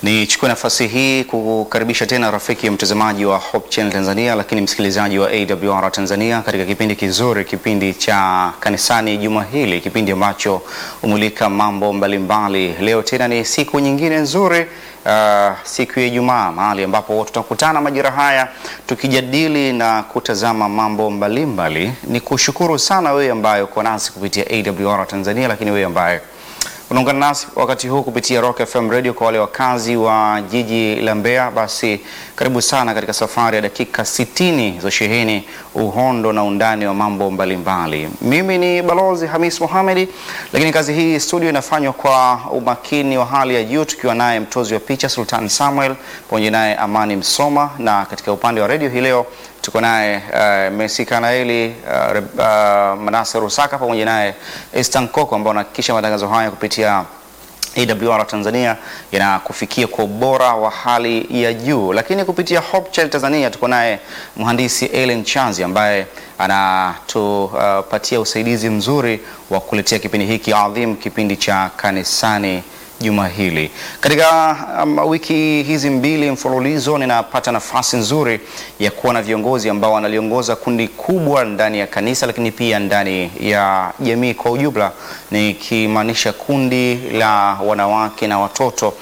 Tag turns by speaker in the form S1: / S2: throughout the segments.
S1: Nichukue nafasi hii kukaribisha tena rafiki mtazamaji wa Hope Channel Tanzania, lakini msikilizaji wa AWR Tanzania katika kipindi kizuri, kipindi cha kanisani juma hili, kipindi ambacho humulika mambo mbalimbali mbali. Leo tena ni siku nyingine nzuri uh, siku ya Ijumaa, mahali ambapo tutakutana majira haya tukijadili na kutazama mambo mbalimbali mbali. Ni kushukuru sana wewe ambaye uko nasi kupitia AWR Tanzania, lakini wewe ambaye unaungana nasi wakati huu kupitia Rock FM Radio. Kwa wale wakazi wa jiji la Mbeya, basi karibu sana katika safari ya dakika 60 za sheheni uhondo na undani wa mambo mbalimbali mbali. Mimi ni Balozi Hamis Mohamedi, lakini kazi hii studio inafanywa kwa umakini wa hali ya juu, tukiwa naye mtozi wa picha Sultan Samuel pamoja naye Amani Msoma, na katika upande wa radio hii leo tuko naye uh, Messi Kanaeli uh, uh, Manase Rusaka pamoja naye Estan Koko ambao wanahakikisha matangazo haya kupitia AWR Tanzania yanakufikia kwa ubora wa hali ya juu, lakini kupitia Hope Channel Tanzania tuko naye mhandisi Ellen Chanzi ambaye anatupatia uh, usaidizi mzuri wa kuletea kipindi hiki adhim, kipindi cha kanisani juma hili. Katika um, wiki hizi mbili mfululizo ninapata nafasi nzuri ya kuwa na viongozi ambao wanaliongoza kundi kubwa ndani ya kanisa, lakini pia ndani ya jamii kwa ujumla, nikimaanisha kundi la wanawake na watoto,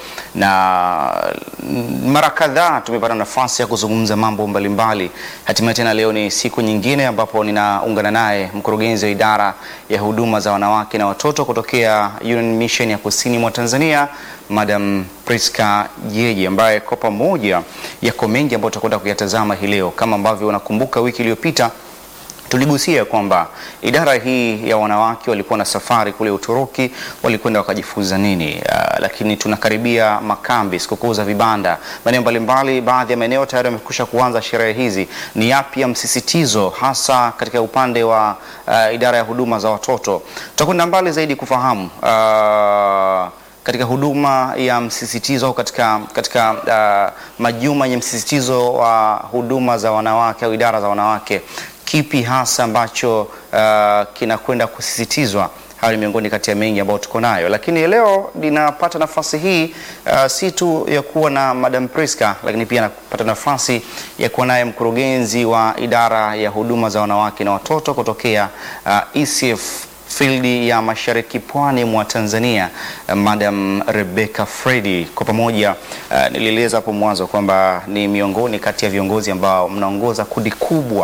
S1: na mara kadhaa tumepata nafasi ya kuzungumza mambo mbalimbali. Hatimaye tena leo ni siku nyingine ambapo ninaungana naye mkurugenzi wa idara ya huduma za wanawake na watoto kutokea Union Mission ya Kusini mwa Tanzania Madam Priska Jeje ambaye kwa pamoja yako mengi ambayo tutakwenda kuyatazama hii leo. Kama ambavyo unakumbuka, wiki iliyopita tuligusia kwamba idara hii ya wanawake walikuwa na safari kule Uturuki, walikwenda wakajifunza nini. Uh, lakini tunakaribia makambi, sikukuu za vibanda, maeneo mbalimbali. Baadhi ya maeneo tayari wamekusha kuanza sherehe hizi. Ni yapi ya msisitizo hasa katika upande wa uh, idara ya huduma za watoto? Tutakwenda mbali zaidi kufahamu uh, katika huduma ya msisitizo au katika, katika uh, majuma yenye msisitizo wa huduma za wanawake au idara za wanawake, kipi hasa ambacho uh, kinakwenda kusisitizwa? Hayo ni miongoni kati ya mengi ambayo tuko nayo, lakini leo ninapata nafasi hii uh, si tu ya kuwa na Madam Priska, lakini pia napata nafasi ya kuwa naye mkurugenzi wa idara ya huduma za wanawake na watoto kutokea uh, ECF fildi ya mashariki pwani mwa Tanzania, Madam Rebecca Fredi. Kwa pamoja uh, nilieleza hapo mwanzo kwamba ni miongoni kati ya viongozi ambao mnaongoza kundi kubwa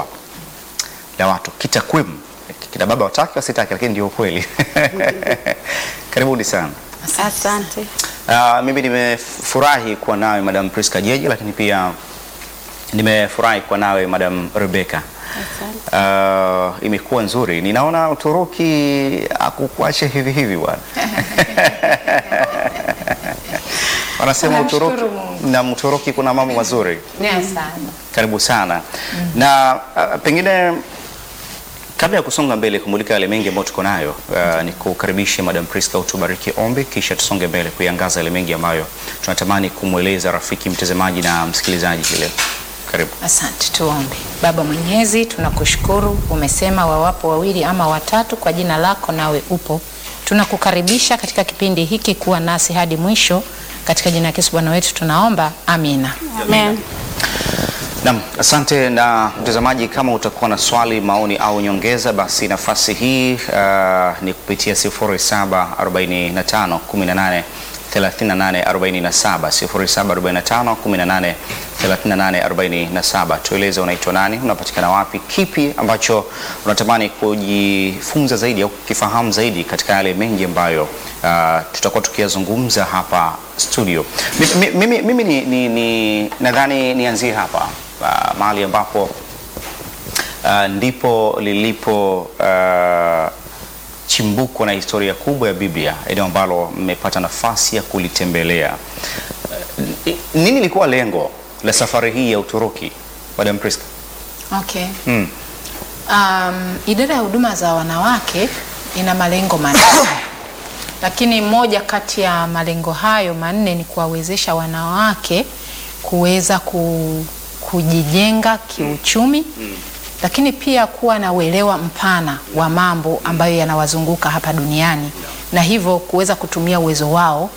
S1: la watu kitakwimu, kina baba wataki wasitaki, lakini ndio ukweli. Karibuni sana.
S2: Asante.
S1: Uh, mimi nimefurahi kuwa nawe Madam Priska Jeje, lakini pia nimefurahi kuwa nawe Madam Rebecca. Uh, imekuwa nzuri. Ninaona Uturuki akukuache hivi hivi bwana. Wanasema Uturuki na Uturuki kuna mambo mazuri. Karibu sana. Na uh, pengine kabla ya kusonga mbele kumulika yale mengi ambayo tuko nayo, uh, ni kukaribisha Madam Priska utubariki ombi, kisha tusonge mbele kuiangaza yale mengi ambayo tunatamani kumweleza rafiki mtazamaji na msikilizaji leo. Karibu.
S2: Asante, tuombe. Baba Mwenyezi, tunakushukuru. Umesema wawapo wawili ama watatu kwa jina lako, nawe upo. Tunakukaribisha katika kipindi hiki, kuwa nasi hadi mwisho, katika jina la Yesu Bwana wetu tunaomba, amina.
S1: Amen. Naam, asante. Na mtazamaji, kama utakuwa na swali, maoni au nyongeza, basi nafasi hii uh, ni kupitia 0745 18 3847 0745 18 3847. Tueleze unaitwa nani, unapatikana wapi, kipi ambacho unatamani kujifunza zaidi au kukifahamu zaidi katika yale mengi ambayo uh, tutakuwa tukiyazungumza hapa studio. Mimi, mimi, mimi ni, ni, ni, nadhani nianzie hapa uh, mahali ambapo uh, ndipo lilipo uh, chimbuko na historia kubwa ya Biblia, eneo ambalo mmepata nafasi ya kulitembelea. Nini ilikuwa lengo la safari hii ya Uturuki, Madam Priska?
S2: Okay.
S1: Mm.
S2: Um, idara ya huduma za wanawake ina malengo manne lakini moja kati ya malengo hayo manne ni kuwawezesha wanawake kuweza ku, kujijenga kiuchumi lakini pia kuwa na uelewa mpana wa mambo ambayo yanawazunguka hapa duniani na hivyo kuweza kutumia uwezo wao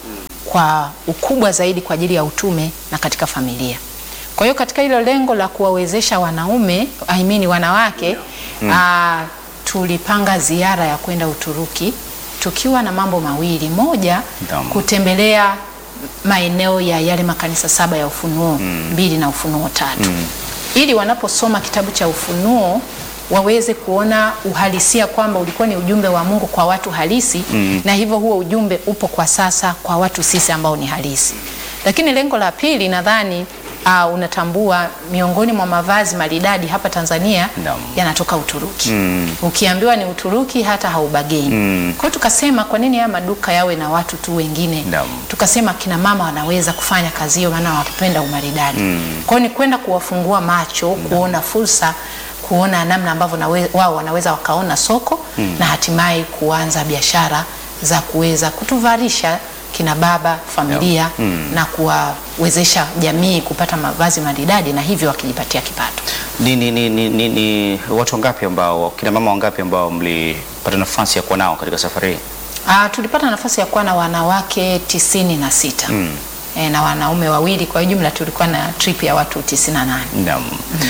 S2: kwa ukubwa zaidi kwa ajili ya utume na katika familia. Kwa hiyo katika hilo lengo la kuwawezesha wanaume I mean wanawake ah, tulipanga ziara ya kwenda Uturuki tukiwa na mambo mawili. Moja,
S1: Naam.
S2: kutembelea maeneo ya yale makanisa saba ya Ufunuo mbili na Ufunuo tatu ili wanaposoma kitabu cha Ufunuo waweze kuona uhalisia kwamba ulikuwa ni ujumbe wa Mungu kwa watu halisi na hivyo huo ujumbe upo kwa sasa kwa watu sisi ambao ni halisi. Lakini lengo la pili nadhani uh, unatambua miongoni mwa mavazi maridadi hapa Tanzania
S1: Naam.
S2: yanatoka Uturuki.
S1: Mm.
S2: Ukiambiwa ni Uturuki hata haubageni.
S1: Mm.
S2: Kwa hiyo tukasema kwa nini haya maduka yawe na watu tu wengine?
S1: Naam.
S2: Tukasema kina mama wanaweza kufanya kazi hiyo, maana wanapenda umaridadi. Kwa hiyo ni kwenda kuwafungua macho, kuona fursa, kuona namna ambavyo nawe- wao wanaweza wakaona soko na hatimaye kuanza biashara za kuweza kutuvalisha kina baba familia na kuwawezesha jamii kupata mavazi maridadi na hivyo wakijipatia kipato.
S1: Ni, ni, ni, ni, ni, ni watu wangapi ambao kina mama wangapi ambao mlipata nafasi ya kuwa nao katika safari hii?
S2: Ah, tulipata nafasi ya kuwa na wanawake tisini na sita e, na wanaume wawili. Kwa jumla tulikuwa na trip ya watu tisini na nane.
S1: Naam.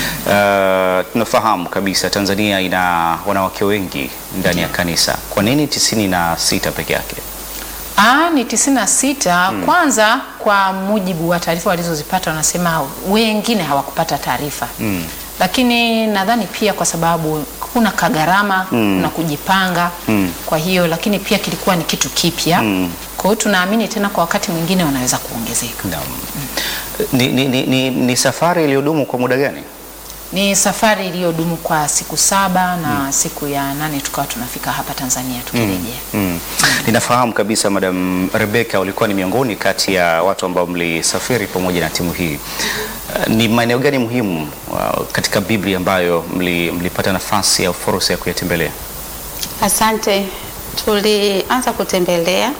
S1: Uh, tunafahamu kabisa Tanzania ina wanawake wengi ndani ya kanisa. Kwa nini tisini na sita peke yake?
S2: Ah, ni tisini na sita. Kwanza kwa mujibu wa taarifa walizozipata wanasema wengine hawakupata taarifa lakini nadhani pia kwa sababu kuna kagharama kuna kujipanga kwa hiyo, lakini pia kilikuwa ni kitu kipya kwa hiyo tunaamini tena kwa wakati mwingine wanaweza kuongezeka.
S1: Naam. Ni, ni, ni, ni, ni safari iliyodumu kwa muda gani?
S2: Ni safari iliyodumu kwa siku saba na siku ya nane tukawa tunafika hapa Tanzania tukirejea.
S1: Mm. Ninafahamu kabisa Madam Rebecca ulikuwa ni miongoni kati ya watu ambao mlisafiri pamoja na timu hii. Uh, ni maeneo gani muhimu uh, katika Biblia ambayo mli, mlipata nafasi au fursa ya kuyatembelea?
S3: Asante. Tulianza kutembelea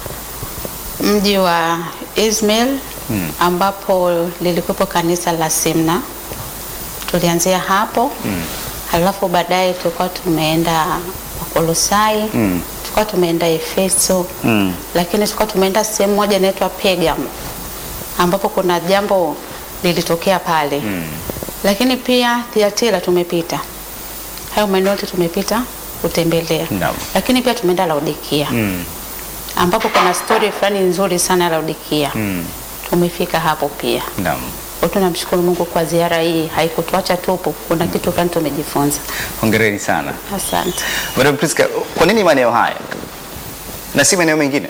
S3: mji wa Izmir ambapo lilikuwepo kanisa la Simna. Tulianzia hapo halafu baadaye tulikuwa tumeenda Wakolosai
S1: Mm.
S3: tulikuwa tumeenda Efeso
S1: Mm.
S3: lakini tulikuwa tumeenda sehemu moja inaitwa Pergamo ambapo kuna jambo lilitokea pale lakini pia Thiatira tumepita. Hayo maeneo yote tumepita kutembelea
S1: Naam.
S3: lakini pia tumeenda Laodikia
S1: Mm.
S3: ambapo kuna stori fulani nzuri sana ya Laodikia
S1: Mm.
S3: tumefika hapo pia.
S1: Naam.
S3: Kwa hiyo tunamshukuru Mungu kwa ziara hii, haikutuacha tupu, kuna kitu fulani tumejifunza.
S1: Hongereni sana.
S3: Asante.
S1: Madam Priska, kwa nini maeneo haya na si maeneo mengine?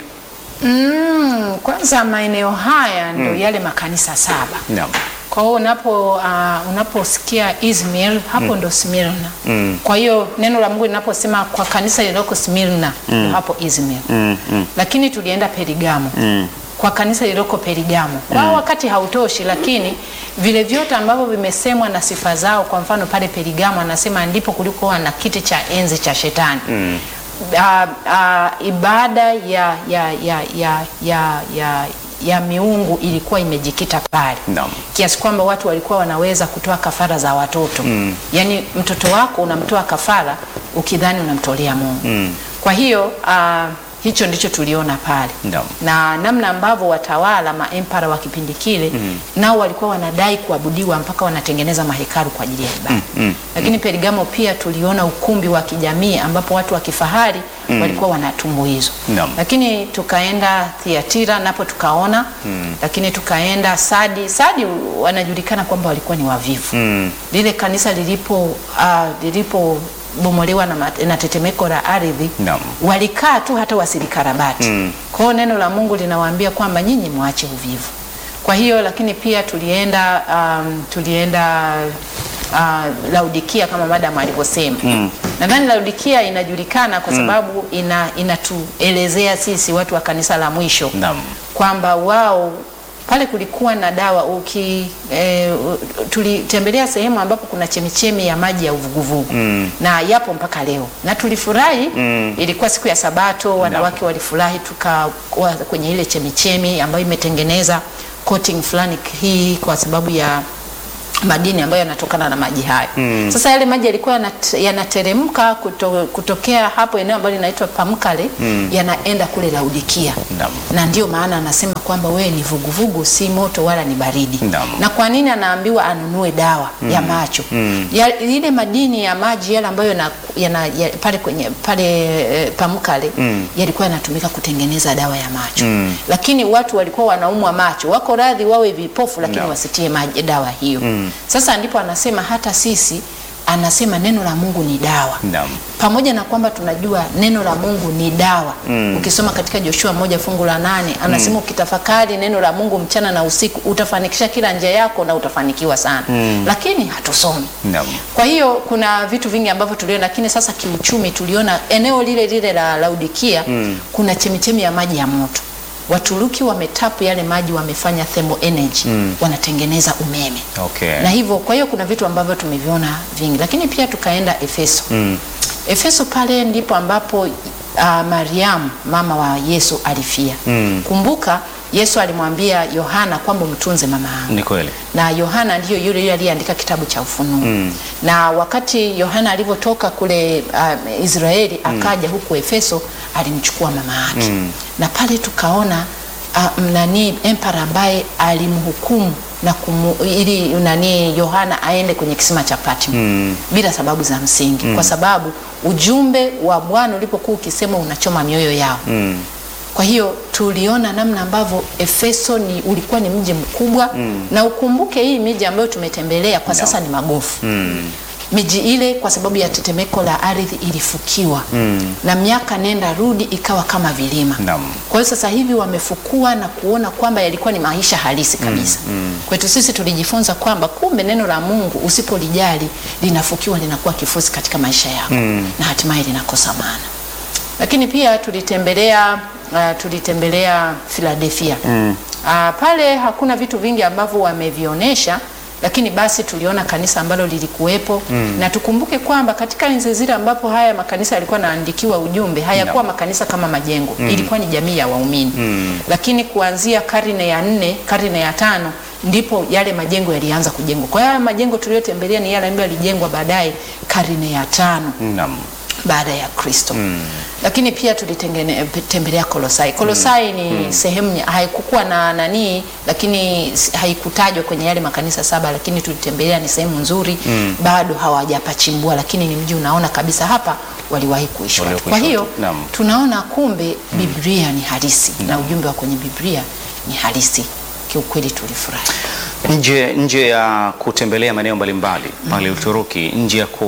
S2: Mm, kwanza maeneo haya ndio yale makanisa saba.
S1: Naam.
S2: Kwa hiyo unapo uh, unaposikia Izmir hapo ndo Smyrna.
S1: Mm.
S2: Kwa hiyo neno la Mungu linaposema kwa kanisa lililoko Smyrna ndo hapo Izmir.
S1: Mm. Mm.
S2: Lakini tulienda Perigamo.
S1: Mm.
S2: Kwa kanisa lililoko Perigamo. Kwa wakati hautoshi, lakini vile vyote ambavyo vimesemwa na sifa zao, kwa mfano pale Perigamo anasema ndipo kulikuwa na kiti cha enzi cha shetani.
S1: Mm.
S2: Ah, ah, ibada ya ya ya ya ya ya ya miungu ilikuwa imejikita pale
S1: Naam.
S2: kiasi kwamba watu walikuwa wanaweza kutoa kafara za watoto mm. Yaani mtoto wako unamtoa kafara ukidhani unamtolea Mungu
S1: Mm.
S2: kwa hiyo ah, hicho ndicho tuliona pale
S1: Naam.
S2: na namna ambavyo watawala maempara wa kipindi kile nao walikuwa wanadai kuabudiwa mpaka wanatengeneza mahekalu kwa ajili ya ibada
S1: mm,
S2: lakini Perigamo pia tuliona ukumbi wa kijamii ambapo watu wa kifahari walikuwa wanatumbuizwa
S1: Naam.
S2: lakini tukaenda Thiatira napo tukaona lakini tukaenda Sadi Sadi wanajulikana kwamba walikuwa ni wavivu
S1: Mm.
S2: lile kanisa lilipo uh, lilipo bomolewa na, mat- na tetemeko la ardhi
S1: Naam.
S2: walikaa tu hata wasilikarabati
S1: Mm.
S2: kwa hiyo neno la Mungu linawaambia kwamba nyinyi mwache uvivu kwa hiyo lakini pia tulienda um, tulienda uh, Laodikia kama madam alivyosema
S1: Mm.
S2: nadhani Laodikia inajulikana kwa sababu ina inatuelezea sisi watu wa kanisa la mwisho
S1: Naam.
S2: kwamba wao pale kulikuwa na dawa uki e, tulitembelea sehemu ambapo kuna chemichemi ya maji ya uvuguvugu
S1: Mm.
S2: na yapo mpaka leo na tulifurahi
S1: Mm.
S2: ilikuwa siku ya sabato wanawake walifurahi tukawa kwenye ile chemichemi ambayo imetengeneza coating fulani hii kwa sababu ya madini ambayo yanatokana na maji hayo. Sasa yale maji yalikuwa yanat- yanateremka kuto, kutokea hapo eneo ambalo linaitwa Pamkale yanaenda kule Laodikia.
S1: Naam.
S2: Na ndio maana anasema kwamba wewe ni vuguvugu, si moto wala ni baridi.
S1: Naam.
S2: Na kwa nini anaambiwa anunue dawa ya macho? Ya, ile madini ya maji yale ambayo yana, yana, ya, pale kwenye pale e, Pamkale yalikuwa yanatumika kutengeneza dawa ya macho. Lakini watu walikuwa wanaumwa macho, wako radhi wawe vipofu lakini
S1: Naam.
S2: wasitie maji dawa hiyo. Sasa ndipo anasema hata sisi anasema neno la Mungu ni dawa
S1: Naam.
S2: pamoja na kwamba tunajua neno la Mungu ni dawa. Ukisoma katika Joshua moja fungu la nane anasema ukitafakari neno la Mungu mchana na usiku utafanikisha kila njia yako na utafanikiwa sana, lakini hatusomi.
S1: Naam.
S2: Kwa hiyo kuna vitu vingi ambavyo tuliona, lakini sasa kiuchumi tuliona eneo lile lile la Laodikia kuna chemichemi ya maji ya moto. Waturuki wametapu yale maji, wamefanya thermal energy, wanatengeneza umeme
S1: Okay.
S2: na hivyo kwa hiyo kuna vitu ambavyo tumeviona vingi, lakini pia tukaenda Efeso. Efeso pale ndipo ambapo uh, Mariamu mama wa Yesu alifia. Kumbuka Yesu alimwambia Yohana kwamba mtunze mama yangu
S1: Ni kweli.
S2: na Yohana ndiyo yule yule aliyeandika kitabu cha Ufunuo na wakati Yohana alivyotoka kule uh, Israeli akaja huku Efeso alimchukua mama yake na pale tukaona uh, nani empara ambaye alimhukumu na kumu, ili nani Yohana aende kwenye kisima cha Patmo bila sababu za msingi kwa sababu ujumbe wa Bwana ulipokuwa ukisema unachoma mioyo yao kwa hiyo tuliona namna ambavyo Efeso ni ulikuwa ni mji mkubwa na ukumbuke hii miji ambayo tumetembelea kwa sasa ni magofu. Miji ile kwa sababu ya tetemeko la ardhi ilifukiwa na miaka nenda rudi ikawa kama vilima.
S1: Naam.
S2: Kwa hiyo sasa hivi wamefukua na kuona kwamba yalikuwa ni maisha halisi kabisa. Kwetu sisi tulijifunza kwamba kumbe neno la Mungu usipolijali linafukiwa linakuwa kifusi katika maisha yako na hatimaye linakosa maana lakini pia tulitembelea uh, tulitembelea Philadelphia uh, pale hakuna vitu vingi ambavyo wamevionyesha lakini basi tuliona kanisa ambalo lilikuwepo na tukumbuke kwamba katika enzi zile ambapo haya makanisa yalikuwa naandikiwa ujumbe hayakuwa makanisa kama majengo ilikuwa ni jamii ya waumini lakini kuanzia karne ya nne karne ya tano ndipo yale majengo yalianza kujengwa kwa hiyo haya majengo tuliyotembelea ni yale ambayo yalijengwa baadaye karne ya tano
S1: Naam.
S2: baada ya Kristo. Lakini pia tulitembelea Kolosai. Kolosai ni sehemu ya- haikukuwa na nani, lakini s- haikutajwa kwenye yale makanisa saba, lakini tulitembelea, ni sehemu nzuri bado hawajapachimbua, lakini ni mji unaona kabisa hapa waliwahi kuishi watu.
S1: Waliokuishi
S2: Kwa hiyo
S1: watu. Naam.
S2: tunaona kumbe Biblia ni halisi na ujumbe wa kwenye Biblia ni halisi. Kiukweli tulifurahi.
S1: Nje, nje ya kutembelea maeneo mbalimbali pale Uturuki, nje ya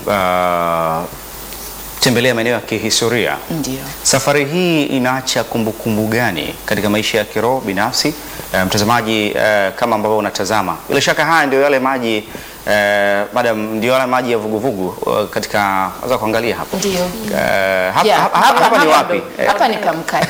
S1: kutembelea maeneo ya kihistoria,
S2: Ndio.
S1: safari hii inaacha kumbukumbu gani katika maisha ya kiroho binafsi? Eh, mtazamaji, eh, kama ambavyo unatazama, bila shaka haya ndio yale maji eh, madam, ndio yale maji ya vuguvugu eh, katika waweza kuangalia hapa
S2: Ndio.
S1: Eh, hapa,
S2: Yeah,
S1: hapa, hapa, hapa ni
S2: ndo-
S1: wapi? Eh,
S2: Hapa ni Pamkale.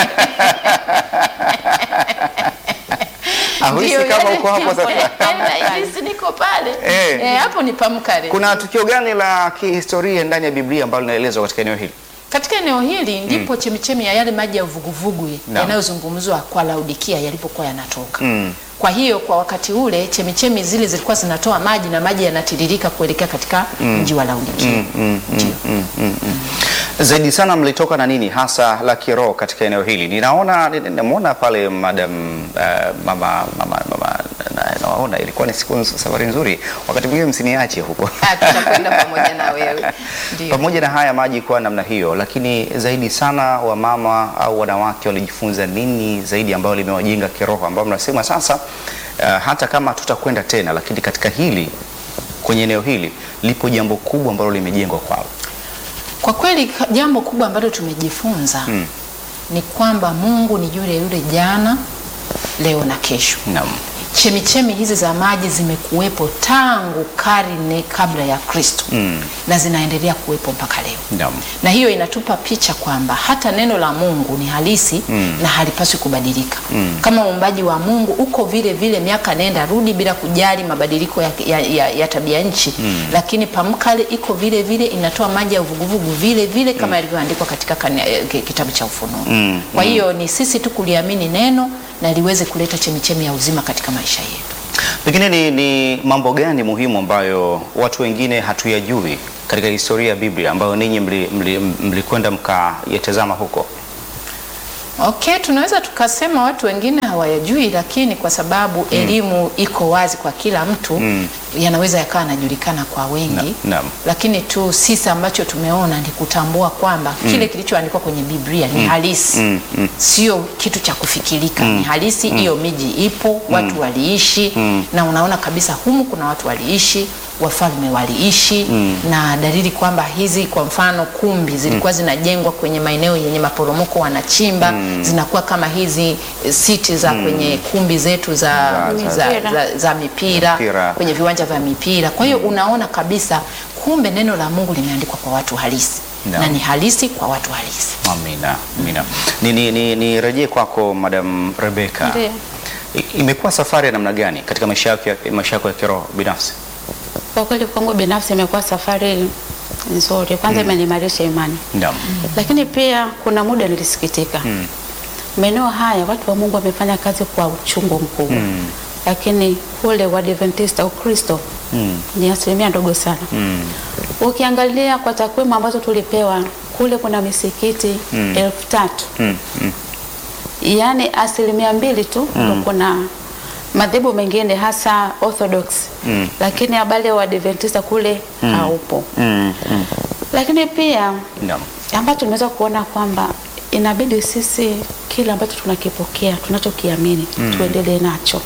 S1: Ahuisi
S2: Ndio,
S1: kama
S2: yale-
S1: uko hapo sasa.
S2: Nahisi niko pale.
S1: Eh.
S2: Eh, hapo ni Pamkale.
S1: Kuna tukio gani la kihistoria ndani ya Biblia ambalo linaelezwa katika eneo hili?
S2: Katika eneo hili ndipo chemichemi ya yale maji ya vuguvugu
S1: Naam.
S2: yanayozungumzwa kwa Laodikia yalipokuwa yanatoka. Kwa hiyo kwa wakati ule chemichemi zile zilikuwa zinatoa maji na maji yanatiririka kuelekea katika mji wa Laodikia. Ndio.
S1: Zaidi sana mlitoka na nini hasa la kiroho katika eneo hili? Ninaona ninamwona pale madam uh, mama mama mama na- nawaona ilikuwa ni siku nz- safari nzuri. Wakati mwingine msiniache huko.
S2: Ah, tutakwenda pamoja na wewe. Ndio.
S1: Pamoja na haya maji kuwa namna hiyo, lakini zaidi sana wamama au wanawake walijifunza nini zaidi ambayo limewajenga kiroho, ambao mnasema sasa, uh, hata kama tutakwenda tena, lakini katika hili kwenye eneo hili lipo jambo kubwa ambalo limejengwa kwao.
S2: Kwa kweli ka- jambo kubwa ambalo tumejifunza ni kwamba Mungu ni yule yule jana, leo na kesho.
S1: Naam.
S2: Chemichemi hizi za maji zimekuwepo tangu karne kabla ya Kristo na zinaendelea kuwepo mpaka leo.
S1: Naam.
S2: Na hiyo inatupa picha kwamba hata neno la Mungu ni halisi na halipaswi kubadilika. Kama uumbaji wa Mungu uko vile vile miaka nenda rudi bila kujali mabadiliko ya, ya, ya, ya tabia nchi, lakini Pamkale iko vile vile inatoa maji ya uvuguvugu vile vile kama yalivyoandikwa katika kane- eh, ki- kitabu cha Ufunuo. Kwa hiyo ni sisi tu kuliamini neno na liweze kuleta chemichemi ya uzima katika maisha yetu.
S1: Pengine ni, ni mambo gani muhimu ambayo watu wengine hatuyajui katika historia ya Biblia ambayo ninyi mlikwenda mli, mli mkayatazama huko?
S2: Okay, tunaweza tukasema watu wengine hawayajui, lakini kwa sababu elimu iko wazi kwa kila mtu yanaweza yakawa yanajulikana kwa wengi
S1: Na- naam.
S2: lakini tu sisi ambacho tumeona ni kutambua kwamba kile kilichoandikwa kwenye Biblia ni halisi
S1: Mm, mm.
S2: sio kitu cha kufikirika, ni halisi. Hiyo miji ipo, watu waliishi na unaona kabisa humu kuna watu waliishi, wafalme waliishi na dalili kwamba hizi kwa mfano kumbi zilikuwa zinajengwa kwenye maeneo yenye maporomoko, wanachimba zinakuwa kama hizi eh, siti za kwenye kumbi zetu za,
S1: Za-
S2: za,
S3: za-
S2: za, za, mipira,
S1: Mipira.
S2: kwenye viwanja vya mipira. Kwa hiyo unaona kabisa kumbe neno la Mungu limeandikwa kwa watu halisi
S1: Naam.
S2: na ni halisi kwa watu halisi.
S1: Amina, amina. Ni, ni, ni, ni rejee kwako Madam Rebecca.
S3: Ndiyo.
S1: I- Imekuwa safari ya namna gani katika maisha yako ya, maisha yako ya kiroho binafsi?
S3: Kwa kweli kwangu binafsi imekuwa safari nzuri, kwanza imeniimarisha imani,
S1: Naam.
S3: lakini pia kuna muda nilisikitika maeneo haya watu wa Mungu wamefanya kazi kwa uchungu mkubwa lakini kule Waadventista Ukristo ni asilimia ndogo sana. Ukiangalia kwa takwimu ambazo tulipewa kule kuna misikiti elfu tatu
S1: Mm, mm.
S3: yaani asilimia mbili tu ndo kuna madhehebu mengine hasa Orthodox lakini habari ya Waadventista kule haupo.
S1: Mm, mm.
S3: Lakini pia
S1: Naam.
S3: ambacho tunaweza kuona kwamba inabidi sisi kile ambacho tunakipokea tunachokiamini tuendelee nacho.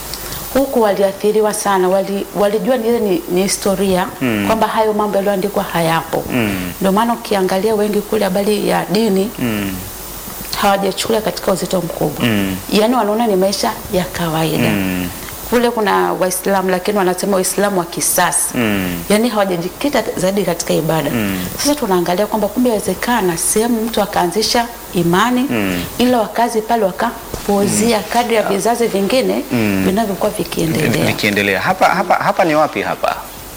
S3: Huku waliathiriwa sana, wali, walijua ni ile ni, ni historia kwamba hayo mambo yaliyoandikwa hayapo. Ndio maana ukiangalia wengi kule habari ya dini hawajachukulia katika uzito mkubwa, yaani wanaona ni maisha ya kawaida kule kuna Waislamu lakini wanasema Waislamu wa kisasa
S1: Mm.
S3: yaani hawajajikita zaidi katika ibada. Sasa tunaangalia kwamba kumbe inawezekana sehemu mtu akaanzisha imani ila wakazi pale wakapuuzia kadri ya vizazi vingine vinavyokuwa vikiendelea.
S1: Nikiendelea hapa, hapa, hapa ni wapi hapa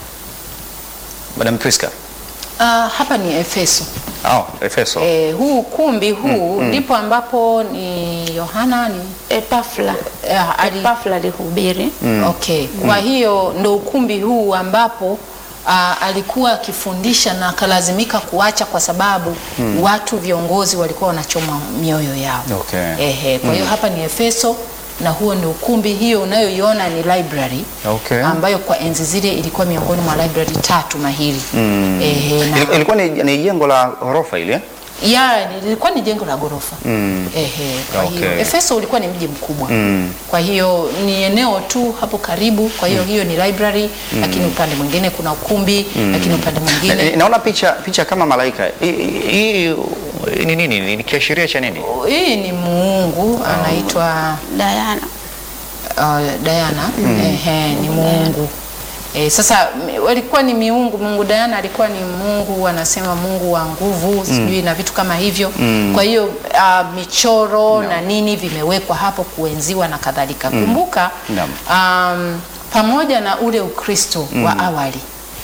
S1: Madam Priska?
S2: Ah, hapa ni Efeso.
S1: Oh, Efeso.
S2: Eh, huu ukumbi huu ndipo ambapo ni Yohana ni
S3: Epafla
S2: eh, ali,
S3: Epafla alihubiri
S2: okay. Kwa hiyo ndo ukumbi huu ambapo ah, alikuwa akifundisha na akalazimika kuacha kwa sababu watu viongozi walikuwa wanachoma mioyo yao.
S1: Okay.
S2: Ehe, kwa hiyo hapa ni Efeso na huo ni ukumbi. Hiyo unayoiona ni library
S1: Okay.
S2: ambayo kwa enzi zile ilikuwa miongoni mwa library tatu mahiri. Ehe, na
S1: Ili- Ilikuwa ni, ni jengo la ghorofa ile eh?
S2: ya lilikuwa ni jengo la ghorofa ehe. Kwa hiyo
S1: Okay.
S2: Efeso ulikuwa ni mji mkubwa kwa hiyo ni eneo tu hapo karibu. Kwa hiyo hiyo ni library, lakini upande mwingine kuna ukumbi, lakini upande
S1: Na-
S2: mwingine
S1: Naona picha picha kama malaika. Hii- Hii hii ni nini? Ni kiashiria cha nini?
S2: hii ni muungu anaitwa
S3: Diana.
S2: uh, Diana ehe, ni muungu E, sasa m- walikuwa ni miungu. Mungu Diana alikuwa ni mungu, anasema mungu wa nguvu sijui na vitu kama hivyo. Kwa hiyo uh, michoro na nini vimewekwa hapo kuenziwa na kadhalika. Kumbuka
S1: Naam.
S2: um, pamoja na ule Ukristo wa awali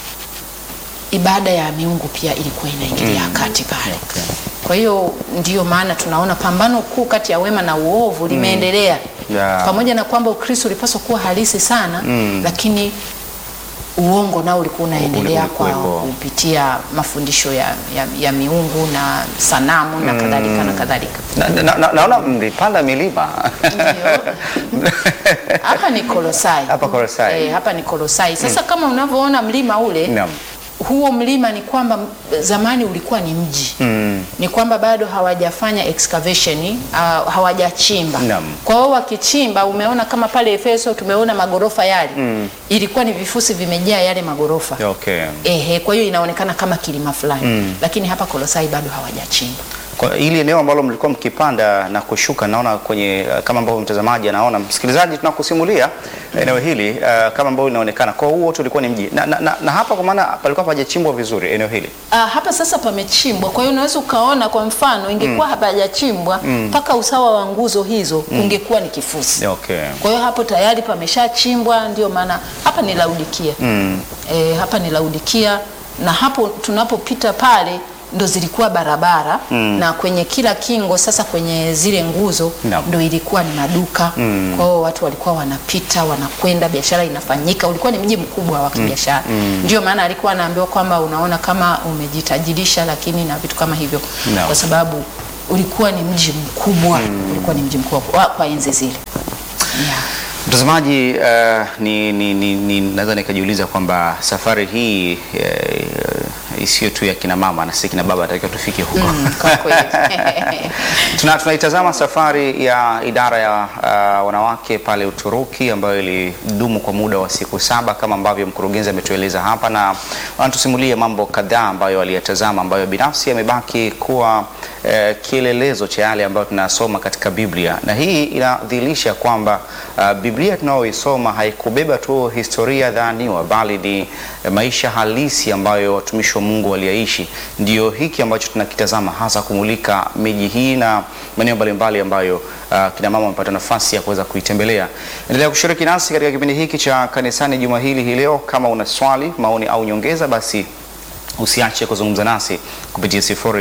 S2: ibada ya miungu pia ilikuwa inaingilia kati pale. Kwa hiyo ndiyo maana tunaona pambano kuu kati ya wema na uovu limeendelea
S1: Yeah.
S2: pamoja na kwamba Ukristo ulipaswa kuwa halisi sana lakini uongo nao ulikuwa unaendelea
S1: Uli-
S2: kwa
S1: ulikuwepo.
S2: kupitia mafundisho ya, ya, ya miungu na sanamu na kadhalika na kadhalika.
S1: Na- na- na- Naona mlipanda milima.
S2: Ndio. Hapa ni Kolosai.
S1: Hapa Kolosai.
S2: Eh, hapa ni Kolosai. Sasa kama unavyoona mlima ule
S1: Naam.
S2: huo mlima ni kwamba m- zamani ulikuwa ni mji
S1: Mm.
S2: ni kwamba bado hawajafanya excavation uh, hawajachimba.
S1: Naam.
S2: Kwa hiyo wakichimba, umeona kama pale Efeso tumeona magorofa yale ilikuwa ni vifusi vimejaa yale magorofa
S1: Okay.
S2: ehe, kwa hiyo inaonekana kama kilima fulani lakini hapa Kolosai bado hawajachimba.
S1: Kwa hili eneo ambalo mlikuwa mkipanda na kushuka, naona kwenye uh, kama ambavyo mtazamaji anaona, msikilizaji, tunakusimulia eneo hili uh, kama ambavyo linaonekana. Kwa hiyo wote ulikuwa ni mji na, na, na, na hapa kwa maana palikuwa hapajachimbwa vizuri eneo hili.
S2: Ah, hapa sasa pamechimbwa, kwa hiyo unaweza ukaona, kwa mfano ingekuwa hapajachimbwa mpaka usawa wa nguzo hizo ungekuwa ni kifusi.
S1: Okay.
S2: Kwa hiyo hapo tayari pameshachimbwa, ndio maana hapa ni Laodikia.
S1: Mm.
S2: E, hapa ni Laodikia na hapo tunapopita pale ndo zilikuwa barabara na kwenye kila kingo sasa kwenye zile nguzo
S1: Naam.
S2: ndo ilikuwa ni maduka kwa hiyo watu walikuwa wanapita wanakwenda biashara inafanyika ulikuwa ni mji mkubwa wa kibiashara ndio maana alikuwa anaambiwa kwamba unaona kama umejitajirisha lakini na vitu kama hivyo
S1: Naam.
S2: kwa sababu ulikuwa ni mji mkubwa ulikuwa ni mji mkubwa kwa, kwa enzi zile yeah.
S1: Mtazamaji, uh, ni, ni, ni, ni naweza nikajiuliza kwamba safari hii uh, isiyo tu ya kina mama na si kina baba, natakiwa tufike huko
S2: Mm, kwa kweli
S1: Tuna, tunaitazama safari ya idara ya uh, wanawake pale Uturuki ambayo ilidumu kwa muda wa siku saba kama ambavyo mkurugenzi ametueleza hapa, na wanatusimulia mambo kadhaa ambayo aliyatazama ambayo binafsi yamebaki kuwa eh, kielelezo cha yale ambayo tunasoma katika Biblia, na hii inadhihirisha kwamba uh, Biblia tunayoisoma haikubeba tu historia dhaniwa, bali ni eh, maisha halisi ambayo watumishi wa Mungu waliyaishi. Ndio hiki ambacho tunakitazama hasa kumulika miji hii na maeneo mbalimbali ambayo uh, kina mama wamepata nafasi ya kuweza kuitembelea. Endelea kushiriki nasi katika kipindi hiki cha kanisani juma hili hii leo. Kama una swali, maoni au nyongeza, basi usiache kuzungumza nasi kupitia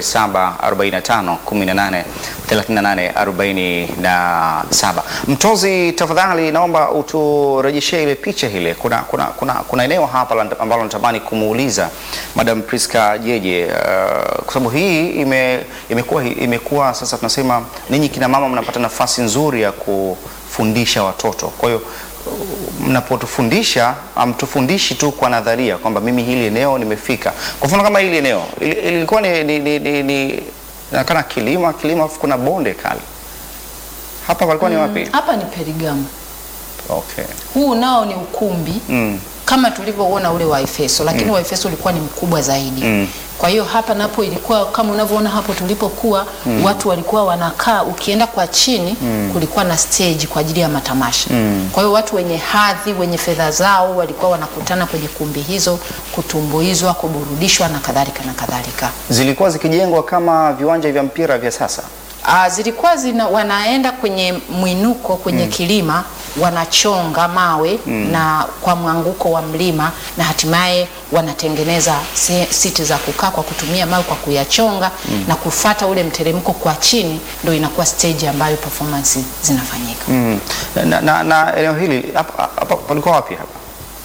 S1: 0745 18 38 47. Mtozi, tafadhali naomba uturejeshee ile picha ile. Kuna, kuna, kuna, kuna eneo hapa la- ambalo natamani kumuuliza Madam Priska Jeje uh, kwa sababu hii ime, imekuwa imekuwa sasa tunasema ninyi kina mama mnapata nafasi nzuri ya kufundisha watoto. Kwa hiyo mnapotufundisha amtufundishi tu kwa nadharia kwamba mimi hili eneo nimefika. Kwa mfano kama hili eneo ili- ilikuwa ni, ni, ni, ni, ni nakana kilima kilima, afu kuna bonde kali hapa, palikuwa ni wapi?
S2: hapa ni Perigamo
S1: Okay.
S2: huu nao ni ukumbi
S1: Mm.
S2: kama tulivyoona ule wa Efeso, lakini wa Efeso ulikuwa ni mkubwa zaidi.
S1: Mm.
S2: Kwa hiyo hapa napo ilikuwa kama unavyoona hapo tulipokuwa, watu walikuwa wanakaa, ukienda kwa chini kulikuwa na stage kwa ajili ya matamasha. Kwa hiyo watu wenye hadhi, wenye fedha zao walikuwa wanakutana kwenye kumbi hizo kutumbuizwa, kuburudishwa na kadhalika na kadhalika.
S1: Zilikuwa zikijengwa kama viwanja vya mpira vya sasa.
S2: Ah, zilikuwa zina, wanaenda kwenye mwinuko kwenye kilima wanachonga mawe na kwa mwanguko wa mlima na hatimaye wanatengeneza se- siti za kukaa kwa kutumia mawe kwa kuyachonga na kufata ule mteremko kwa chini, ndio inakuwa stage ambayo performance zinafanyika.
S1: Mm. Na, na, na eneo hili hapa hapa palikuwa wapi hapa?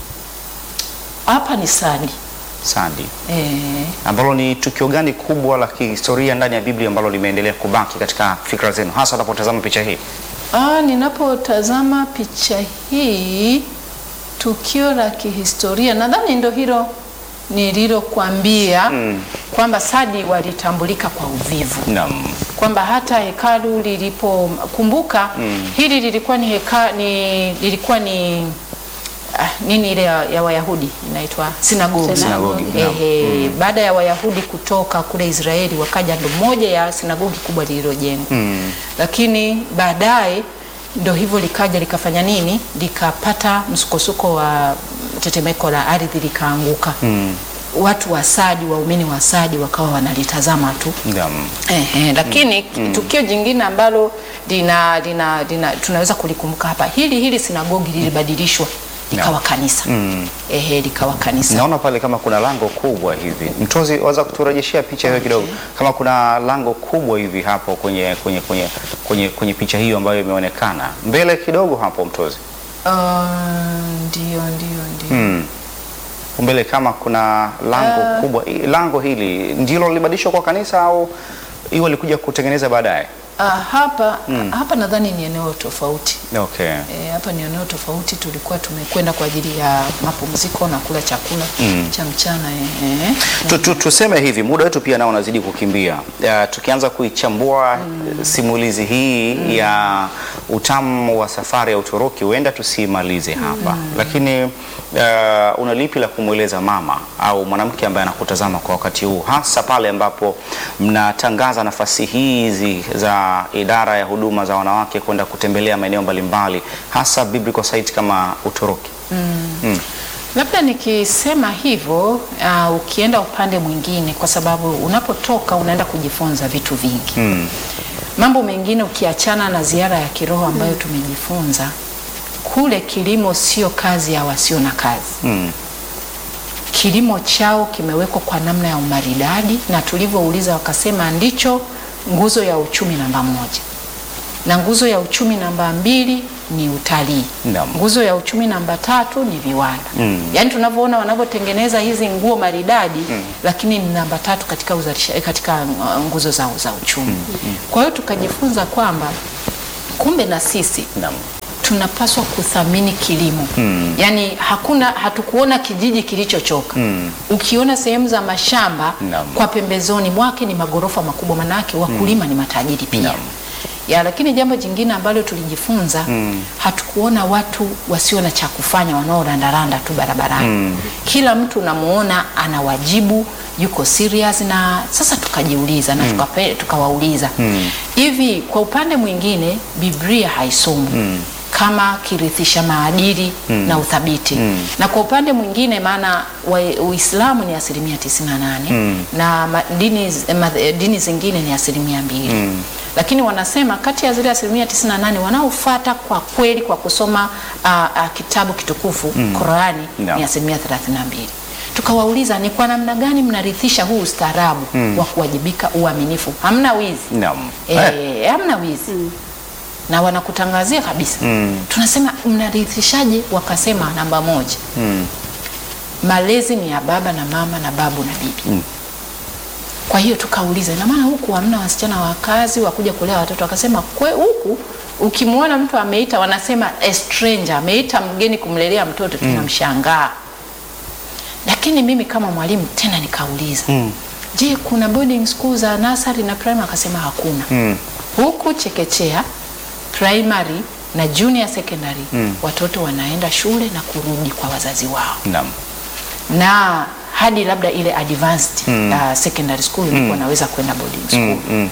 S2: Hapa ni Sadi.
S1: Sandi.
S2: Eh,
S1: Ambalo ni tukio gani kubwa la kihistoria ndani ya Biblia ambalo limeendelea kubaki katika fikra zenu hasa unapotazama picha hii?
S2: Ah, ninapotazama picha hii, tukio la kihistoria nadhani ndo hilo nililokuambia kwamba Sadi walitambulika kwa uvivu,
S1: Naam.
S2: kwamba hata hekalu lilipokumbuka hili lilikuwa ni, heka, ni lilikuwa ni ah, nini ile ya, ya Wayahudi inaitwa sinagogi.
S1: Sinagogi, naam.
S2: Ehe, baada ya Wayahudi kutoka kule Israeli wakaja, ndo moja ya sinagogi kubwa lililojengwa lakini baadaye ndo hivyo likaja likafanya nini, likapata msukosuko wa tetemeko la ardhi likaanguka. Watu wa Sadi, waumini wa Sadi wakawa wanalitazama tu.
S1: Naam.
S2: Ehe, lakini tukio jingine ambalo lina, lina, lina, tunaweza kulikumbuka hapa, hili hili sinagogi lilibadilishwa likawa kanisa. Ehe, likawa kanisa.
S1: Naona pale kama kuna lango kubwa hivi. Mtozi, waweza kuturejeshea picha hiyo kidogo, kama kuna lango kubwa hivi hapo kwenye kwenye kwenye kwenye, kwenye picha hiyo ambayo imeonekana mbele kidogo hapo, Mtozi.
S2: Ah, ndio ndio ndio.
S1: Mm. Mbele kama kuna lango kubwa. I- Lango hili ndilo lilibadilishwa kwa kanisa au hiyo walikuja kutengeneza baadaye?
S2: Ah, hapa hapa nadhani ni eneo tofauti.
S1: Okay.
S2: E, hapa ni eneo tofauti. Tulikuwa tumekwenda kwa ajili ya mapumziko na kula chakula cha mchana e, e.
S1: Tu, tu, tuseme hivi muda wetu pia nao unazidi kukimbia. Uh, tukianza kuichambua simulizi hii ya utamu wa safari ya Uturuki huenda tusimalize hapa lakini uh, una lipi la kumweleza mama au mwanamke ambaye anakutazama kwa wakati huu, hasa pale ambapo mnatangaza nafasi hizi za idara ya huduma za wanawake kwenda kutembelea maeneo mbalimbali hasa biblical site kama Uturuki?
S2: Labda nikisema hivyo uh, ukienda upande mwingine, kwa sababu unapotoka unaenda kujifunza vitu vingi
S1: Mm.
S2: mambo mengine ukiachana na ziara ya kiroho ambayo tumejifunza kule, kilimo sio kazi ya wasio na kazi.
S1: Mm.
S2: kilimo chao kimewekwa kwa namna ya umaridadi, na tulivyouliza wakasema ndicho nguzo ya uchumi namba moja, na nguzo ya uchumi namba mbili ni utalii.
S1: Naam.
S2: Nguzo ya uchumi namba tatu ni viwanda. Yaani tunavyoona wanavyotengeneza hizi nguo maridadi, lakini ni namba tatu katika uzalisha, katika uh, nguzo za, za uchumi. Kwa hiyo tukajifunza kwamba kumbe na sisi
S1: Naam.
S2: tunapaswa kuthamini kilimo mm. Yaani hakuna hatukuona kijiji kilichochoka mm. Ukiona sehemu za mashamba
S1: Naam.
S2: kwa pembezoni mwake ni magorofa makubwa, manake wakulima ni matajiri pia
S1: Naam.
S2: ya, lakini jambo jingine ambalo tulijifunza hatukuona watu wasio na cha kufanya wanaorandaranda tu barabarani Kila mtu unamuona ana wajibu, yuko serious, na sasa tukajiuliza na tukape- tukawauliza hivi, kwa upande mwingine Biblia haisomwi kama kirithisha maadili na uthabiti na kwa upande mwingine maana wa- Uislamu ni asilimia 98 na ma- dini, z- ma- dini zingine ni asilimia mbili lakini wanasema kati ya zile asilimia 98 wanaofuata kwa kweli kwa kusoma ah, ah, kitabu kitukufu Qurani
S1: Naam.
S2: ni asilimia 32. Tukawauliza ni kwa namna gani mnarithisha huu ustaarabu wa kuwajibika, uaminifu, hamna wizi
S1: Naam.
S2: Eh, hamna wizi na wanakutangazia kabisa. Tunasema mnarithishaje? Wakasema namba moja, malezi ni ya baba na mama na babu na bibi. Kwa hiyo tukauliza, ina maana huku hamna wasichana wa kazi wa kuja kulea watoto? Wakasema kwe huku ukimwona mtu ameita, wanasema a stranger, ameita mgeni kumlelea mtoto, tunamshangaa. Lakini mimi kama mwalimu tena nikauliza, je, kuna boarding school za nursery na primary? Akasema hakuna. Huku chekechea, primary na junior secondary watoto wanaenda shule na kurudi kwa wazazi wao
S1: Naam.
S2: na hadi labda ile advanced uh, secondary school ndipo wanaweza kwenda boarding school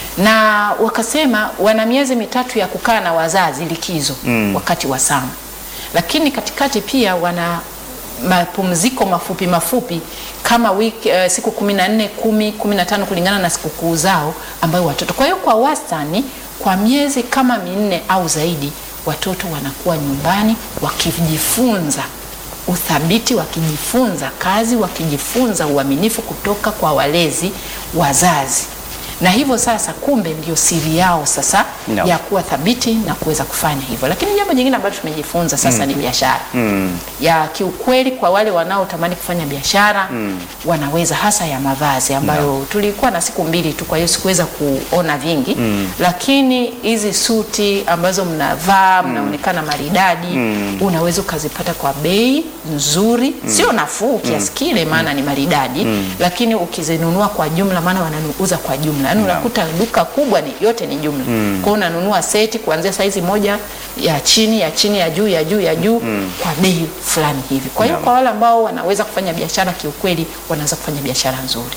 S2: na wakasema wana miezi mitatu ya kukaa na wazazi likizo wakati wa sama, lakini katikati pia wana mapumziko mafupi mafupi kama wiki, uh, siku kumi na nne kumi kumi na tano kulingana na sikukuu zao ambayo watoto. Kwa hiyo kwa wastani kwa miezi kama minne au zaidi watoto wanakuwa nyumbani wakijifunza uthabiti, wakijifunza kazi, wakijifunza uaminifu kutoka kwa walezi wazazi, na hivyo sasa, kumbe ndio siri yao sasa
S1: No.
S2: ya kuwa thabiti na kuweza kufanya hivyo. Lakini jambo jingine ambalo tumejifunza sasa ni biashara ya kiukweli, kwa wale wanaotamani kufanya biashara wanaweza, hasa ya mavazi ambayo tulikuwa na siku mbili tu, kwa hiyo sikuweza kuona vingi, lakini hizi suti ambazo mnavaa mnaonekana maridadi, unaweza ukazipata kwa bei nzuri, sio nafuu kiasi kile, maana ni maridadi, lakini ukizinunua kwa jumla, maana wanauza kwa jumla, yaani unakuta duka kubwa ni yote ni jumla. Kwa hiyo unanunua seti kuanzia saizi moja ya chini ya chini ya juu ya juu ya juu kwa bei fulani hivi. Kwa hiyo kwa wale ambao wanaweza kufanya biashara kiukweli, wanaweza kufanya biashara nzuri.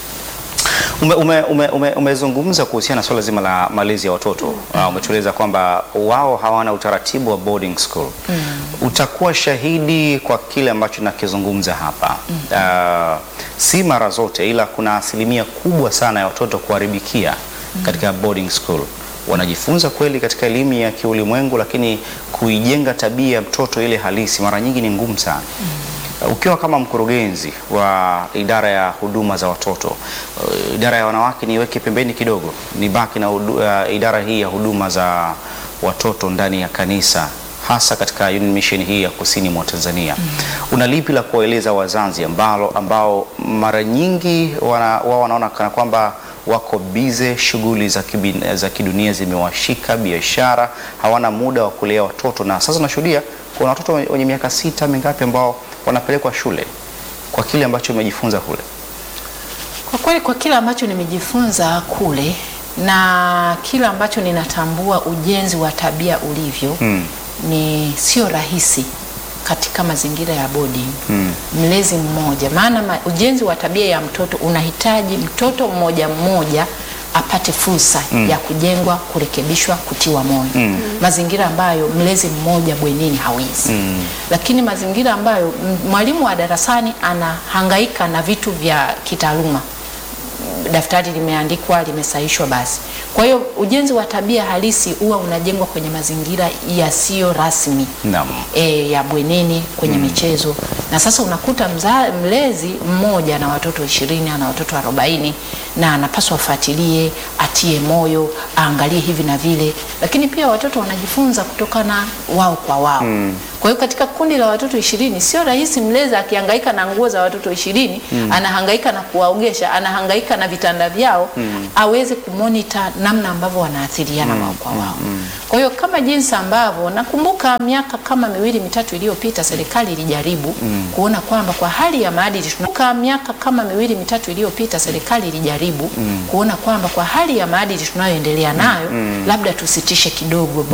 S1: Ume, ume, ume, ume, umezungumza kuhusiana na swala zima la malezi ya watoto uh, umetueleza kwamba wao hawana utaratibu wa boarding school. Utakuwa shahidi kwa kile ambacho nakizungumza hapa. Uh, si mara zote, ila kuna asilimia kubwa sana ya watoto kuharibikia katika boarding school. Wanajifunza kweli katika elimu ya kiulimwengu, lakini kuijenga tabia ya mtoto ile halisi mara nyingi ni ngumu sana. Ukiwa kama mkurugenzi wa idara ya huduma za watoto, uh, idara ya wanawake niweke pembeni kidogo, nibaki na hudu, uh, idara hii ya huduma za watoto ndani ya kanisa, hasa katika Union Mission hii ya kusini mwa Tanzania. Una lipi la kuwaeleza wazazi ambalo ambao mara nyingi wana, wao wanaona kana kwamba wako bize, shughuli za, kibin- za kidunia zimewashika, biashara, hawana muda wa kulea watoto, na sasa nashuhudia kuna watoto wenye miaka sita mingapi ambao wanapelekwa shule kwa kile ambacho umejifunza kule.
S2: Kwa kweli kwa kile ambacho nimejifunza kule na kile ambacho ninatambua ujenzi wa tabia ulivyo ni sio rahisi katika mazingira ya boarding mlezi mmoja, maana ma, ujenzi wa tabia ya mtoto unahitaji mtoto mmoja mmoja apate fursa ya kujengwa, kurekebishwa, kutiwa moyo, mazingira ambayo mlezi mmoja bwenini hawezi lakini mazingira ambayo m- mwalimu wa darasani anahangaika na vitu vya kitaaluma daftari limeandikwa limesahishwa, basi Kwa hiyo ujenzi wa tabia halisi huwa unajengwa kwenye mazingira yasiyo rasmi
S1: Naam.
S2: e, ya bwenini kwenye michezo na sasa unakuta mza, mlezi mmoja na watoto ishirini ana watoto arobaini na anapaswa afuatilie, atie moyo, aangalie hivi na vile, lakini pia watoto wanajifunza kutokana wao kwa wao. Kwa hiyo katika kundi la watoto ishirini sio rahisi mlezi akihangaika na nguo za watoto ishirini anahangaika na kuwaogesha, anahangaika na vitanda vyao aweze kumonita namna ambavyo wanaathiriana wao kwa wao. Kwa hiyo kama jinsi ambavyo nakumbuka miaka kama miwili mitatu iliyopita serikali ilijaribu kuona kwamba kwa hali ya maadili tunakumbuka miaka kama miwili mitatu iliyopita serikali ilijaribu kuona kwamba kwa hali ya maadili tunayoendelea nayo labda tusitishe kidogo